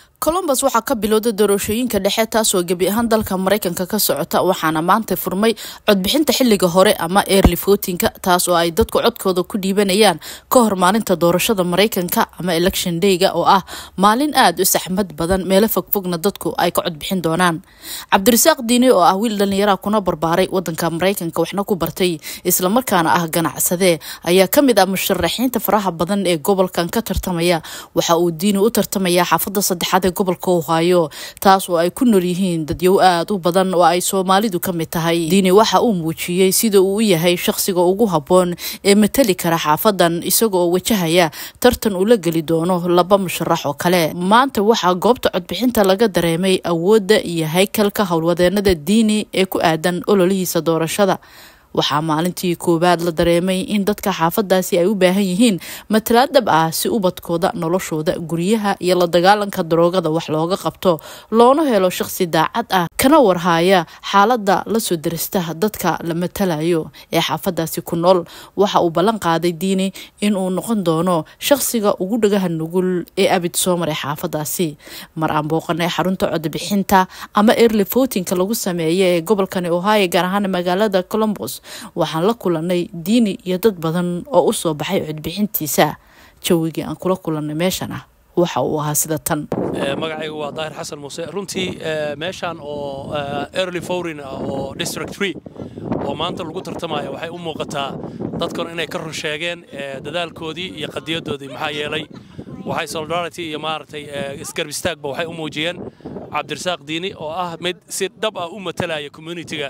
colombus waxaa ka bilowda doorashooyinka dhexe taasoo gebi ahaan dalka mareykanka ka socota waxaana maanta furmay codbixinta xiliga hore ama early votinka taas oo ay dadku codkooda ku dhiibanayaan ka hor maalinta doorashada mareykanka ama election dayga oo ah maalin aada u saxmad badan meelo fogfogna dadku ay ka codbixin doonaan cabdirasaaq diini oo ah wiil dhallinyaraha kuna barbaaray wadanka mareykanka waxna ku bartay islamarkaana ah ganacsadee ayaa kamid ah musharaxiinta faraha badan ee gobolkan ka tartamaya waxa uu diini u tartamayaa xaafada saddexaad ee gobolka ohaayo taas oo ay ku nool yihiin dadyow aada u badan oo ay soomaalidu ka mid tahay diini waxa uu muujiyey sida uu u yahay shaqsiga ugu habboon ee matali kara xaafadan isagoo wajahaya tartan uu la geli doono laba musharax oo kale maanta waxaa goobta codbixinta laga dareemay awoodda iyo haykalka howlwadeenada diini ee ku aadan ololihiisa doorashada waxaa maalintii koowaad la dareemay in dadka xaafadaasi ay u baahan yihiin matalaad dhab ah si ubadkooda noloshooda guryaha iyo la dagaalanka daroogada wax looga qabto loona helo shaqsi daacad ah kana warhaaya xaalada lasoo darista dadka la matalayo ee xaafadaasi ku nool waxa uu ballan qaaday diini inuu noqon doono shaqsiga ugu dhagaha nugul ee abid soo maray xaafadaasi mar aan booqanay xarunta codbixinta ama early votinka lagu sameeya ee gobolkani ohio gaar ahaan magaalada colombos waxaan la kulanay diini iyo dad badan oo u soo baxay codbixintiisa jawigii aan kula kulannay meeshan ah waxa uu ahaa sida tan magacaygu waa daahir xasan muuse runtii meeshaan oo early forin ah oo district tree oo maanta lagu tartamaya waxay u muuqataa dadkan inay ka run sheegeen dadaalkoodii iyo qadiyadoodii maxaa yeelay waxay solidarity iyo maaragtay isgarb istaagba waxay u muujiyeen cabdirasaaq diini oo ah mid si dhab ah u matalaya communitiga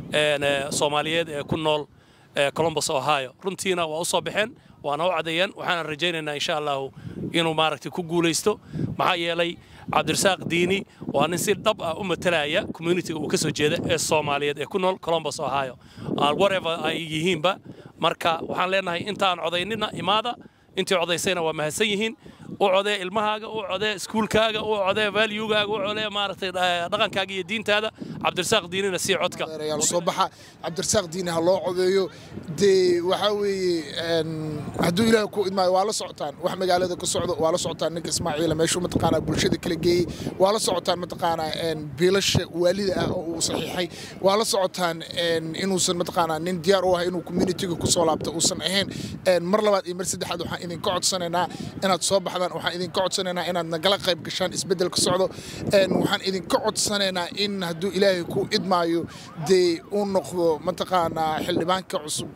soomaaliyeed ee ku nool colombus ohio runtiina waa u soo baxeen waana u cadeeyeen waxaana rajaynaynaa insha allahu inuu maaragtay ku guulaysto maxaa yeelay cabdirasaaq diini waa nin si dhab ah u matalaya communitiga uu ka soo jeeda ee soomaaliyeed ee ku nool colombus ohio whatever ay yihiinba marka waxaan leenahay intaan codaynina imaada intii codaysayna waa mahadsan yihiin u codee ilmahaaga u codee iskuulkaaga u codee valuegaaga u codee maaragtay dhaqankaaga iyo diintaada cabdirasaaq diinina sii codka soo baxa cabdirasaaq diini ha loo codeeyo dee waxaa weeye hadduu ilaahay ku idmaayo waa la socotaan wax magaalada ka socdo waa la socotaan ninka ismaaciila meeshuu mataqaanaa bulshada kala geeyey waa la socotaan mataqaanaa biilasha waalida ah oo uu saxiixay waa la socotaan inuusan mataqaanaa nin diyaar u ah inuu communitiga ku soo laabto uusan ahayn mar labaad iyo mar saddexaad waxaan idinka codsanaynaa inaad soo baxdaan waxaan idinka codsanaynaa inaad nagala qayb gashaan isbeddel ka socdo waxaan idinka codsanaynaa in hadduu ilaahay ku idmaayo dee uu noqdo mataqaanaa xildhibaanka cusub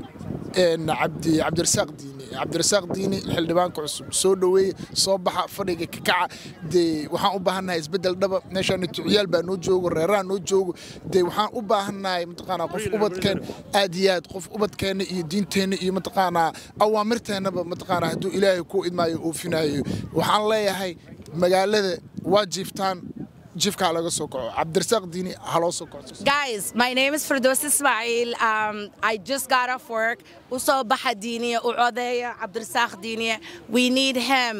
cabdirasaaq diini cabdirasaaq diini xildhibaanka cusub soo dhoweeye soo baxa fadhiga kakaca dee waxaan u baahannahay isbeddel dhaba meeshaan tuciyaal baa noo joogo reeraha noo joogo dee waxaan u baahannahay mataqaanaa qof ubadkeen aad iyo aad qof ubadkeenna iyo diinteenna iyo mataqaanaa awaamirteennaba mataqaanaa hadduu ilaahay ku idmaayo oofinayo waxaan leeyahay magaalada waa jiiftaan jifkaa laga soo kaco cabdirasaaq diini ha loo soo kaco Guys, my name is Firdaus Ismail. Um, I just got off work. Uso Baha Dini, Uodeya, Abdursakh Dini. We need him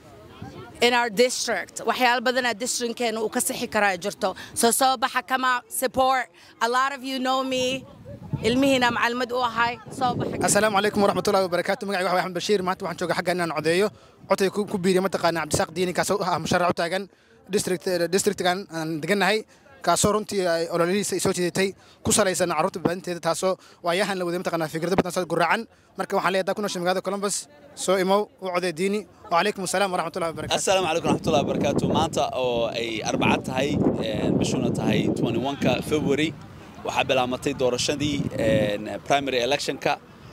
in our district. waxyaalo badan aa districtkeena uu ka sixi karaa jirto soo soo baxa kama support a lot of you know me ilmihiina macalmad u ahay soo baxa asalaamu calaykum waraxmatullahi wabarakaatu magacayga waxa axmed bashiir maanta waxaan jooga xagga inaan codeeyo codkay ku biiriya mataqaana cabdisaaq diini kaasoo ah musharax u taagan districtgan aan degannahay kaasoo runtii ay ololihiisa ay soo jeedatay ku salaysan carruurta badbaadinteeda taasoo waayahan la waday mataqaanaa fikrado badan soo guraacan marka waxaan leeyahay ku nooshay magaalada columbus soo imow u codee diini wacalaykum asalaam waraxmatullahi wabarakatu assalaamu calaykum waraxmatullahi wabarakaatu maanta oo ay arbaca tahay bishuna tahay 21ka february waxaa bilaamatay doorashadii primary electionka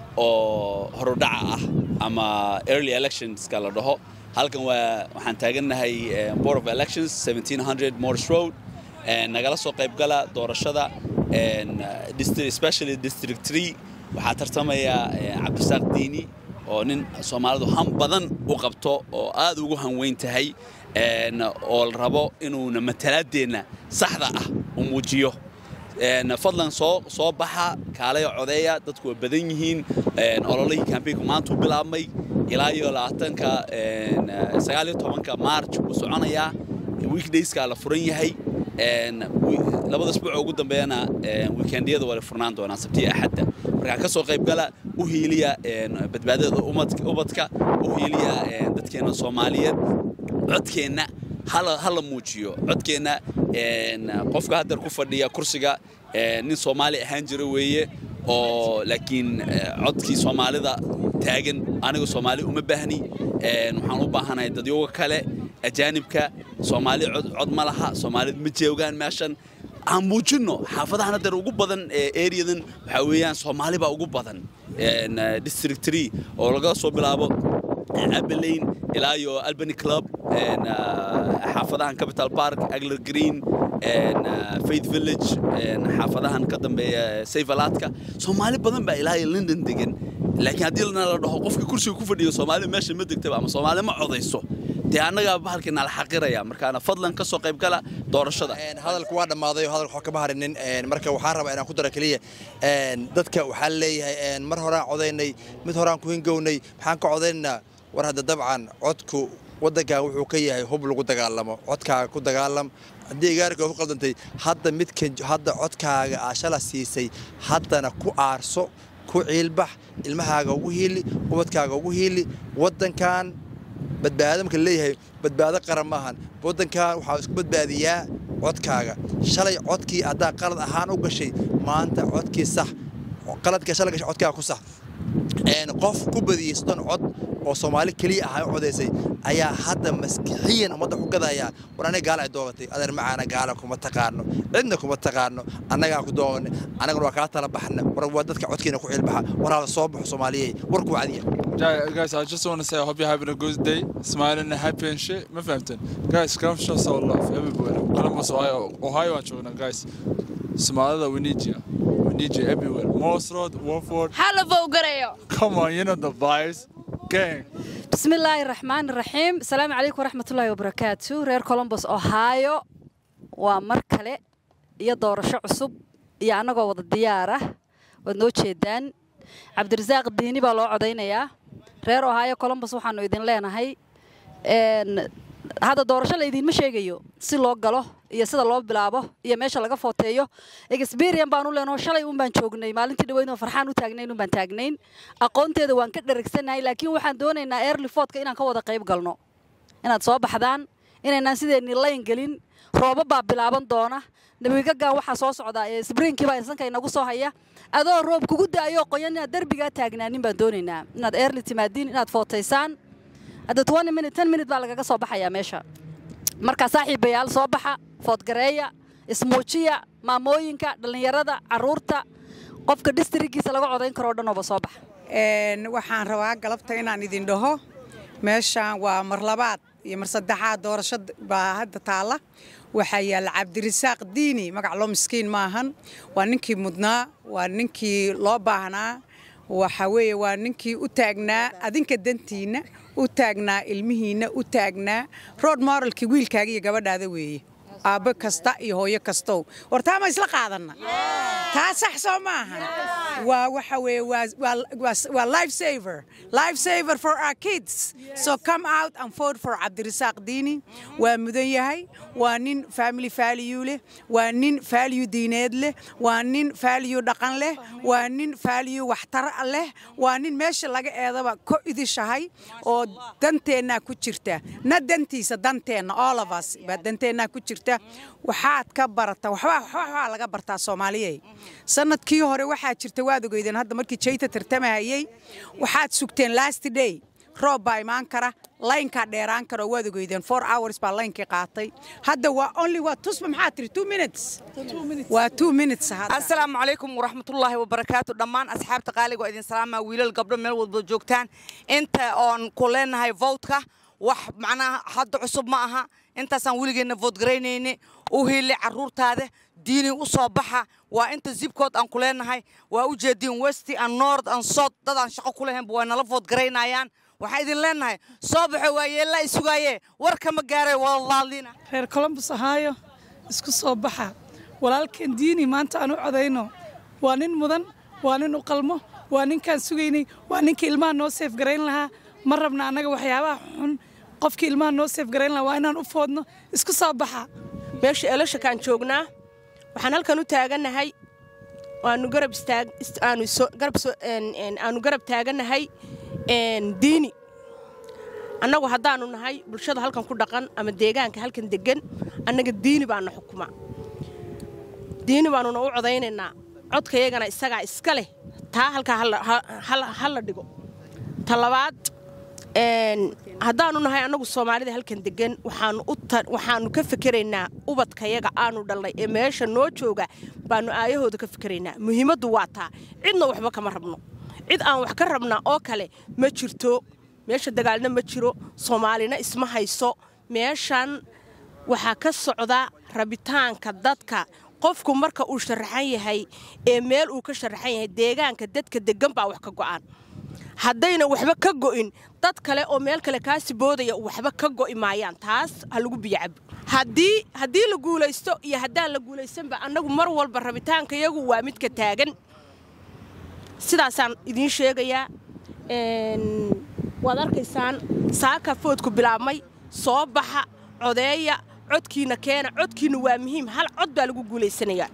oo horudhaca ah ama early electionska la dhaho halkan waa waxaan taagannahay board of elections 1700 morris road nagala soo qayb gala doorashada especially district 3 waxaa tartamaya cabdisaaq diini oo nin soomaalidu han badan u qabto oo aad ugu hanweyn tahay oo la rabo inuuna matalaadeenna saxda ah u muujiyo fadlan soo soo baxa kaalaya codeeya dadku waa badan yihiin ololihii kambeynku maanta u bilaabmay ilaa iyo labaatanka sagaal iyo tobanka march wuu soconayaa weekdayskaa la furan yahay labada isbuuc ugu dambeeyana weekendiyada waa la furnaan doonaa sabtiya axadda markaa ka soo qayb gala u hiiliya badbaadada ubadka u hiiliya dadkeena soomaaliyeed codkeenna hala hala muujiyo codkeenna een, qofka haddar ku fadhiya kursiga een, nin soomaali ahaan jira weeye oo laakiin eh, codkii soomaalida taagan aniga soomaali uma baahni een, waxaan u baahanahay dadyoga kale ajaanibka soomaali cod cod ma laha soomaalida ma joogaan meeshan aan muujinno xaafadahan haddar ugu badan ee areadan waxaa weeyaan soomaali baa ugu badan een, eh, district 3 oo laga soo bilaabo abelain ilaa iyo albany club een, ah, xaafadahan capital park agler green een, ah, faith village een, xaafadahan ka dambeeya sayfalaadka soomaali badan baa ilaa iyo london degan laakiin haddii lana la dhaho qofka kursiga ku fadhiyo soomaali meesha ma degtaba ama soomaali ma codayso dee annagaa bahalkii nala xaqiraya markaana fadlan ka soo qayb gala doorashada Een, hadalku waa dhammaaday oo hadalka wax kama harinin een, marka waxaan rabaa inaan ku daro keliya een, dadka waxaa leeyahay een, mar horaan codaynay mid horaan ku hingownay maxaan ka codaynaa war hadda dabcan codku waddankan wuxuu ka yahay hub lagu dagaalamo codkaaga ku dagaalam haddii igaarka ku qaldantay hadda midkan hadda codkaaga aa shala siisay haddana ku aarso ku ciilbax ilmahaaga ugu hiili ubadkaaga ugu hiili waddankan badbaado marka leeyahay badbaado qaran maahan waddankan waxaa isku badbaadiyaa codkaaga shalay codkii haddaa qalad ahaan u gashay maanta codkii sax qaladka shalay gashay codkaaga ku sax een qof ku badiyey soddon cod oo soomaali keliya ahaa u codaysay ayaa hadda maskixiyan ummadda ku gadaya war aniga gaala ay doogatay adeer macaana gaala kuma taqaano cidna kuma taqaano annagaa ku doogana annaguna waa kaa tala baxna war waa dadka codkiina ku ciilbaxa war hala soo baxo soomaaliyey warku cadiya Guys, guys, I just want to say I hope you're having a good day, smiling and happy and shit. My family. Guys, come show some love everywhere. Columbus, Ohio, Ohio, and China, guys. Somalia, we need you. We need you everywhere. Morse Road, Warford. hala vowgarayo Come on, you know the vibes. Gang. بسم الله الرحمن الرحيم السلام عليكم ورحمة الله وبركاته رير كولومبوس أوهايو ومر كله iyo doorasho cusub iyo annagoo wada diyaar ah waad noo jeedaan cabdirasaaq diini baa loo codaynayaa reer ohaayo colombos waxaanu idin leenahay een, hadda doorasho la idiinma sheegayo si loo galo iyo sida loo bilaabo iyo meesha laga footeeyo experian baan u leenaho shalay un baan joognay maalintii dhaweynoo farxaan u taagnayn un baan taagnayn aqoonteeda waan ka dharagsanahay laakiin waxaan doonaynaa early foodka inaan ka wada qayb galno inaad soo baxdaan inaynaan sideennii layn gelin rooba baa bilaaban doona nabigagaan waxaa soo socdaa ee sbriinkii baa insanka inagu soo haya adoo roob kugu da'ayoo qoyan inaad derbigaa taagnaanin baan doonaynaa inaad early timaadiin inaad footaysaan hadda twenty minute ten minute baa lagaga soo baxayaa meesha markaa saaxiibayaal soo baxa foodgareeya ismuujiya maamooyinka dhallinyarada carruurta qofka districtgiisa laga codayn karoo dhan ooba soo baxa Een, waxaan rabaa galabta inaan idin dhaho meeshaan waa mar labaad iyo mar saddexaad doorasho baa hadda taalla waxaa yaalla cabdirisaaq diini magac loo miskiin maahan waa ninkii mudnaa waa ninkii loo baahnaa waxa weeye waa ninkii u taagnaa adinka dantiinna u taagnaa ilmihiinna u taagnaa road moralkii wiilkaaga iyo gabadhaada weeye aabbo kasta iyo hooyo kastow war taa ma isla qaadanna taa sax soo maahan waa waxa weeye waa waa- waa- waa life saver life saver for our kids so come out and vote for cabdirisaaq diini waa mudan yahay waa nin family value leh waa nin value diineed leh waa nin value dhaqan leh waa nin value waxtar leh waa nin meesha laga eedaba ko idishahay oo danteennaa ku jirta na dantiisa danteenna all of us baa danteennaa ku jirta waxaad ka barata waxbaa waxbaa laga bartaa soomaaliyey sanadkii hore waxaa jirta waad ogeydeen hadda markii jayta tartamahayey waxaad sugteen last day roob baa imaan kara laynkaa dheeraan kara oo waad ogeydeen four hours baa laynkii qaatay hadda waa only waa tusba maxaa tiri two minutes waa two minutes hadda asalaamu calaykum waraxmatullaahi wabarakaatu dhammaan asxaabta qaaliga oo idin salaamaa wiilal gabdho meel walba joogtaan inta oon ku leenahay vowtka wax macnaha hadda cusub ma aha intaasaan weligeenna voodgaraynayne u hiili carruurtaada diini u soo baxa waa inta zibkood aan ku leenahay waa u jeediin westi and north and south dad aan shaqo ku lahaynba waa nala voodgaraynayaan waxaan idin leenahay soo baxo waa yeellaa isugaaye warka ma gaaray walaalina reer colombus ahaayo isku soo baxa walaalkan diini maanta aan u codayno waa nin mudan waa nin u qalmo waa ninkaan sugaynay waa ninka ilmaha noo seef garayn lahaa ma rabna annaga waxyaabaha xun qofkii ilmaha noo seef garayn lahaa waa inaan u foodno isku soo baxa meesha elashakaan joognaa waxaan halkan u taagannahay waanu garab istaag ist- aanu soo garab soo een- een- aanu garab taagannahay een, diini annagu haddaannu nahay bulshada halkan ku dhaqan ama deegaanka halkan deggan annaga diini baana xukuma diini baannuna u codaynaynaa codkayagana isagaa iska leh taa halkaa ha la dhigo ta labaad haddaannu nahay annagu soomaalida halkan deggan waxaannu ka fikeraynaa ubadkayaga aanu dhalnay ee meesha noo jooga baannu aayahooda ka fikeraynaa muhiimaddu waa taa cidna waxba kama rabno cid aan wax ka rabnaa oo kale ma jirto meesha dagaalna ma jiro soomaalina isma hayso meeshan waxaa ka socda rabitaanka dadka qofku marka uu sharaxan yahay ee meel uu ka sharaxan yahay deegaanka dadka deggan baa wax ka go'aan haddayna waxba ka go'in dad kale oo meel kale kaasi boodaya waxba ka go'i maayaan taas ha lagu biyacabo haddii haddii la guulaysto iyo haddaan la guulaysanba annagu mar walba rabitaanka iyagu waa midka taagan sidaasaan idiin sheegayaa waad arkaysaan saaka foodku bilaabmay soo baxa codeeya codkiina keena codkiina waa muhiim hal cod baa lagu guulaysanayaa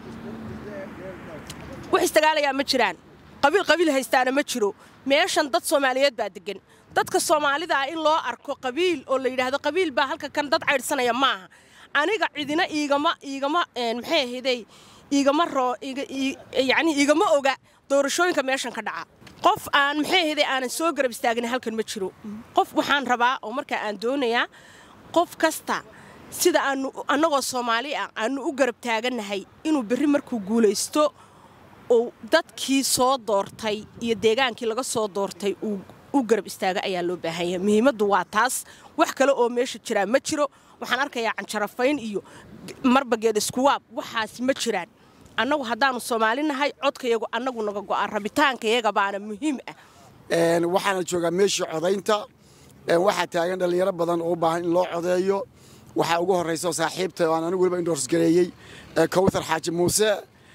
wax istagaalayaa ma jiraan qabiil qabiil haystaana ma jiro meeshan dad soomaaliyeed baa deggan dadka soomaalida ah in loo arko qabiil oo la yidhaahdo qabiil baa halka kan dad caydhsanaya maaha aniga cidina iigama iigama maxay ahaydey iigama roo yacni iigama oga doorashooyinka meeshan ka dhaca qof aan maxay ahaydey aanan soo garab istaagin halkan ma jiro qof waxaan rabaa oo markaa aan doonayaa qof kasta sida aanu annagoo soomaali ah aanu u garab taagannahay inuu berri markuu guulaysto uu dadkii soo doortay iyo deegaankii laga soo doortay uu u garab istaaga ayaa loo baahan yahay muhiimaddu waa taas wax kale oo meesha jiraa ma jiro waxaan arkayaa canjarafayn iyo marbageed iskuwaab waxaas ma jiraan annagu haddaannu soomaali nahay codkayagu annagu naga go'aan rabitaankayaga baana muhiim ah waxaana joogaa meeshii codaynta waxaa taagan dhallinyaro badan oo u baahan in loo codeeyo waxaa ugu horraysa saaxiibta oo aan anigu weliba indoorsgareeyey kawthar xaaji muuse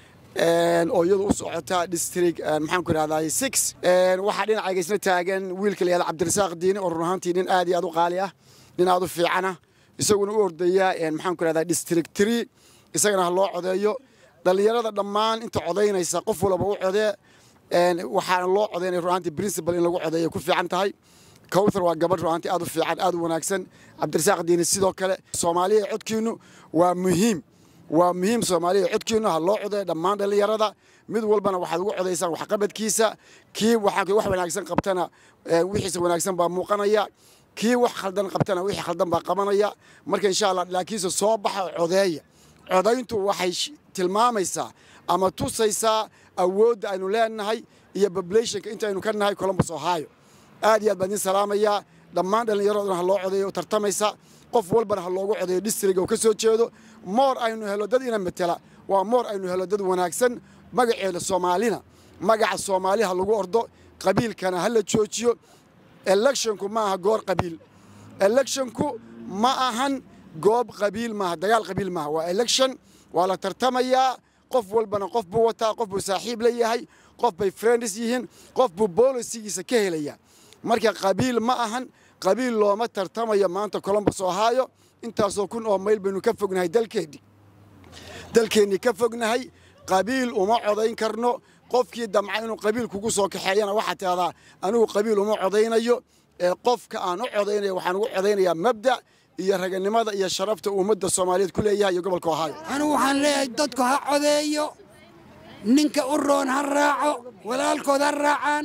oo iyadu u socota district maxaan ku idhahdaa six waxaa dhinacayga isna taagan wiilka la yahda cabdirasaaq diini oo run ahaantii nin aad iyo aad u qaali ah nin aad u fiicana isaguna u ordaya maxaan ku idhahdaa district three isagana ha loo codeeyo dhallinyarada dhammaan inta codaynaysa qof walba u codee waxaana loo codaynaya run ahaantii principal in lagu codeeyo ku fiican tahay kawthar waa gabadh run ahaantii aad u fiican aad u wanaagsan cabdirasaaq diini sidoo kale soomaaliya codkiinu waa muhiim waa muhiim soomaaliya codkiinu ha loo codeeyo dhammaan dhallinyarada mid walbana waxaad ugu codaysaan waxqabadkiisa kii wax wanaagsan qabtana wixiisa wanaagsan baa muuqanaya kii wax khaldan qabtana wixii khaldan baa qabanaya marka insha allah laakiinse soo baxa codeeya codayntu waxay tilmaamaysaa ama tusaysaa awoodda aynu leenahay iyo populationka intaynu ka nahay columbus ohio aad iyo aad baan idin salaamayaa dhammaan dhallinyaraduna ha loo codeeyo tartamaysa qof walbana ha loogu codeeyo district oo ka soo jeedo moor aynu helo dad ina matela waa moor aynu helo dad wanaagsan magaceeda soomaalina magaca soomaali ha lagu ordo qabiilkana ha la joojiyo electionku ma aha goor qabiil electionku ma ahan goob qabiil maaha dagaal qabiil maaha waa election waa la tartamayaa qof walbana qof buu wataa qof buu saaxiib la yahay qof bay friends yihiin qof buu bolisigiisa ka helaya marka qabiil ma ahan qabiil looma tartamayo maanta columbus ohio intaasoo kun oo mayl baynu ka fognahay dalkeennii dalkeennii ka fognahay qabiil uma codayn karno qofkii damca inuu qabiil kugu soo kaxeeyana waxaa tidahdaa anigu qabiil uma codaynayo ee qofka aan u codaynayo waxaan ugu codaynayaa mabda iyo raganimada iyo sharafta uu ummadda soomaaliyeed ku leeyahay iyo gobolka ohio anigu waxaan leeyahay dadku ha codeeyo ninka u roon ha raaco walaalkood ha raacaan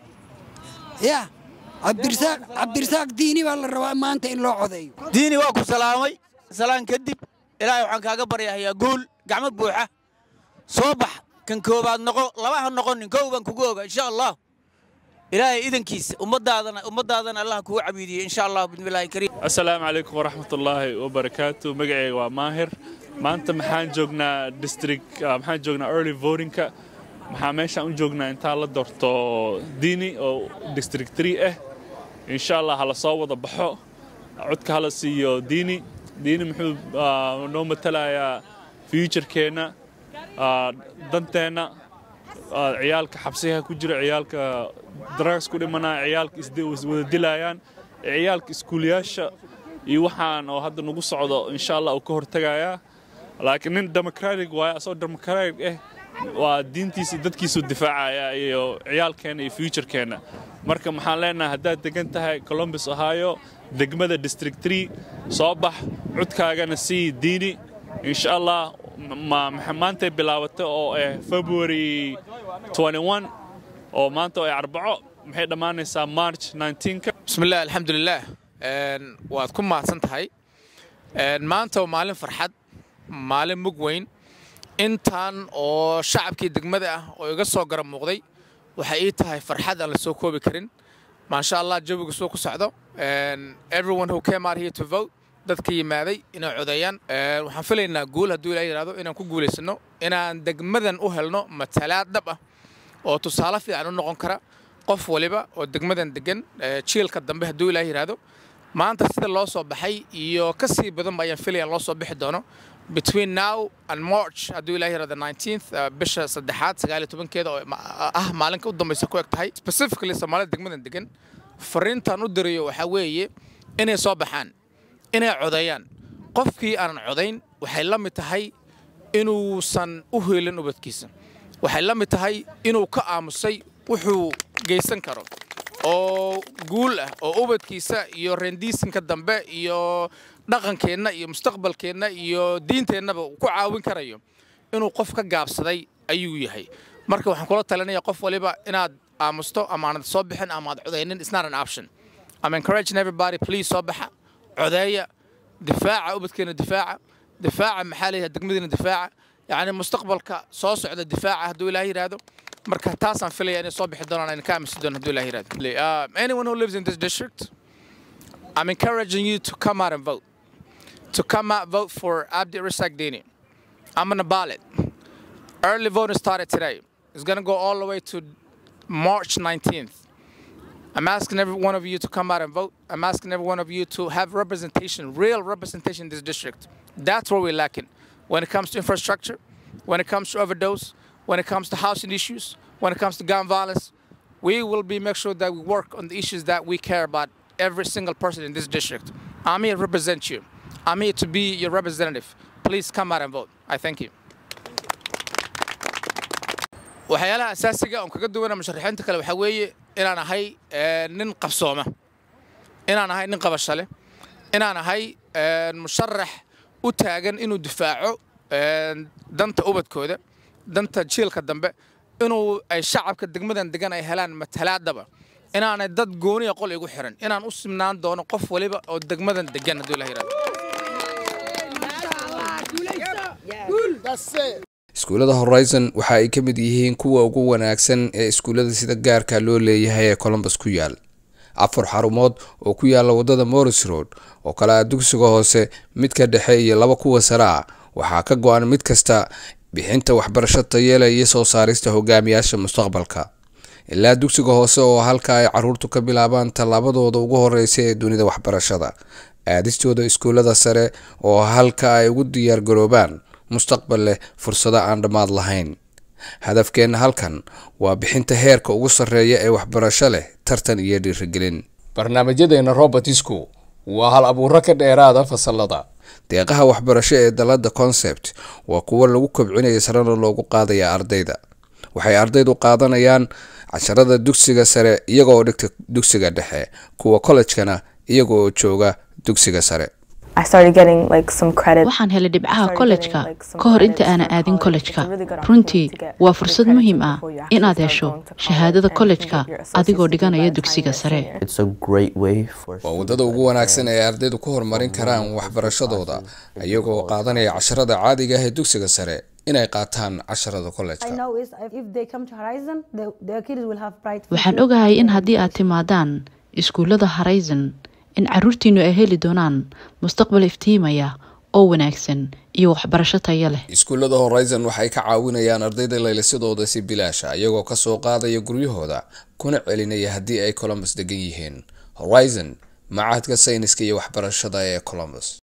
ya cabdirasaaq diini baa la rabaa maanta in loo codeeyo diini waa ku salaamay salaan kadib ilaahay waxaan kaaga baryahayaa guul gacmo buuxa soo bax kan koobaad noqo laba ha noqonin kow baan kugu oga insha allah ilaahay idankiisa ummadaadana ummadaadana allah kugu cabiidiyey insha allah bismillahi kariim assalaamu calaykum waraxmatullaahi wabarakaatu magacayga waa maahir maanta maxaan joognaa district maxaan joognaa early votingka maxaa meeshaan u joognaa intaa la doorto diini oo district three ah insha allah hala soo wada baxo codka hala siiyo diini diini muxuu noo matalayaa futurekeenna danteenna ciyaalka xabsiga ku jira ciyaalka drugs ku dhimanaya ciyaalka iswada dilayaan ciyaalka iskuulayaasha iyo waxaan oo hadda nagu socdo insha allah uu ka hortagayaa laakiin nin democratic waaye asoo democratic ah waa diintiisa dadkiisu difaacaya iyo ciyaalkeenna iyo futurekeenna marka maxaan leenahay haddaad degan tahay columbus ohio degmada district tree soo bax codkaagana sii diini insha allah maantay bilaabatay oo ah february 21 oo maanta oo ay arbaco maxay dhammaanaysaa march 19 bismillaah alxamdulilaah waad ku mahadsan tahay maanta waa maalin farxad maalin mug weyn intaan oo shacabkii degmada ah oo iga soo gara muuqday waxay ii tahay farxad aan la soo koobi karin maasha allah jawigu soo ku socdo everyone who came out here to vote dadka yimaaday inay codeeyaan waxaan filaynaa guul hadduu ilaa yidhahdo inaan ku guulaysano inaan degmadan u helno matalaad dhab ah oo tusaale fiican u noqon kara qof waliba oo degmadan degan jiilka dambe hadduu ilaa yidhahdo maanta sida loo soo baxay iyo ka sii badanba ayaan filaya loo soo bixi doono between now and march hadduu ilaa yidhahdo 19th bisha saddexaad sagaal iyo tobankeeda oo ah maalinka u dambaysa ku eg tahay specifically soomaalida degmadan degan fariintaan u dirayo waxaa weeye inay soo baxaan inay codeeyaan qofkii aanan codayn waxay la mid tahay inuusan u heelin ubadkiisa waxay la mid tahay inuu ka aamusay wuxuu geysan karo oo guul ah oo ubadkiisa iyo rendiisinka dambe iyo dhaqankeenna iyo mustaqbalkeenna iyo diinteennaba ku caawin karayo inuu qof ka gaabsaday ayuu yahay marka waxaan kula talinaya qof waliba inaad aamusto ama aanad soo bixin ama aad codaynin it's not an option I'm encouraging everybody please soo baxa codeeya difaaca ubadkeena difaaca difaaca maxaa leeyahay degmadiina difaaca yacni mustaqbalka soo socda difaaca hadduu ilaah yidhaahdo marka taasaan filaya inay soo bixi doonaan ayna ka aaminsi doon hadduu ilaah yidhahdo uh, anyone who lives in this district I'm encouraging you to come out and vote to come out vote for Abdi Rasak Dini I'm on the ballot early voting started today it's gonna go all the way to March 19th I'm asking every one of you to come out and vote. I'm asking every one of you to have representation, real representation in this district. That's where we're lacking. When it comes to infrastructure, when it comes to overdose, when it comes to housing issues, when it comes to gun violence, we will be make sure that we work on the issues that we care about every single person in this district. I'm here to represent you. I'm here to be your representative. Please come out and vote. I thank you. waxyaalaha asaasiga oon kaga duwana musharaxiinta kale waxaa weeye inaan ahay nin qabsooma inaan ahay nin qabasho leh inaan ahay musharax u taagan inuu difaaco danta ubadkooda danta jiilka dambe inuu ay shacabka degmadan degan ay helaan matalaadaba inaanay dad gooniya qol igu xiran inaan u simnaan doono qof waliba oo degmadan degan hadduu ilah yidhahdo iskuullada horizon waxa ay ka mid yihiin kuwa ugu wanaagsan ee iskuullada sida gaarka loo leeyahay ee colombus ku yaal afar xarumood oo ku yaala waddada morris road oo kale ah dugsiga hoose midka dhexe iyo laba kuwa sare ah waxaa ka go-an mid kasta bixinta waxbarasho tayeela iyo soo saarista hogaamiyaasha mustaqbalka ilaa dugsiga hoose oo halka ay caruurtu ka bilaabaan tallaabadooda ugu horeysa ee dunida waxbarashada aadistooda iskuullada sare oo halka ay ugu diyaargaroobaan mustaqbal leh fursado aan dhammaad lahayn hadafkeenna halkan waa bixinta heerka ugu sarreeya ee waxbarasho leh tartan iyo dhiirigelin barnaamijyadeena robertisku waa hal abuuro ka dheeraada fasalada deeqaha waxbarasho ee dalada concept waa kuwo lagu kobcinaya sarena loogu qaadaya ardayda waxay ardaydu qaadanayaan casharada dugsiga sare iyagoo dhigta dugsiga dhexe kuwa kollejkana iyaga oo jooga dugsiga sare waxaan helay dhibcaha kollejka ka hor inta aanan aadin kollejka runtii waa fursad muhiim ah inaad hesho shahaadada kollejka adigoo dhiganaya dugsiga sare waa waddada ugu wanaagsan ee ardaydu ku horumarin karaan waxbarashadooda iyagoo qaadanaya casharada caadiga ah ee dugsiga sare inay qaataan casharada kollejka waxaan ogahay in haddii aad timaadaan iskuullada horizon in caruurtiinnu ay heli doonaan mustaqbal iftiimaya oo wanaagsan iyo waxbarasho taya leh iskuullada horizon waxay ka caawinayaan ardayda laylisadooda si bilaasha iyagoo ka soo qaadaya guryahooda kuna celinaya haddii ay colombus degan yihiin horizon macahadka sayniska iyo waxbarashada ee colombus